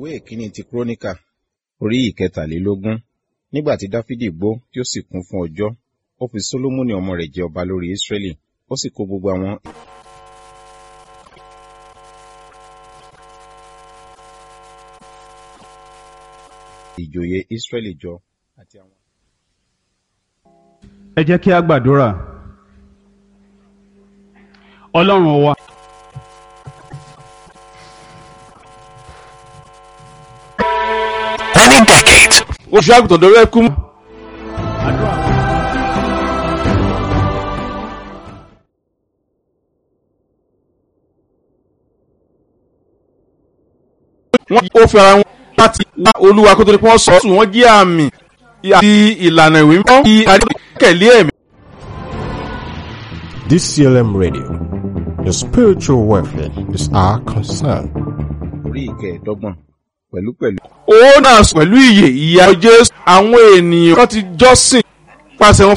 ìwé ìkíní ti kúrónìkà orí ìkẹtàlélógún nígbà tí dáfídì gbó tí ó sì kún fún ọjọ́ ó fi sólómọ́nì ọmọ rẹ̀ jẹ ọba lórí ísírẹ́lì ó sì kó gbogbo àwọn ìjòyè ísírẹ́lì jọ àti àwọn. ẹ jẹ́ kí a gbàdúrà ọlọ́run wa Many decades oṣù àgùntàn dọ̀rọ̀ ẹkú mú. wọ́n ó fi ara wọn láti wá olúwa kó tó di pé wọ́n sọ ọ́ sùn wọ́n jí àmì àti ìlànà ìwé mímọ́ kí adékèlé ẹ̀mí. DCLM Radio. Your spiritual welfare is our concern. orí ìkẹẹ̀ẹ́dọ́gbọ̀n pẹ̀lúpẹ̀lú ó náà sùn pẹ̀lú ìyè ìyá jésù àwọn ènìyàn kan ti jọ́sìn pàṣẹ wọn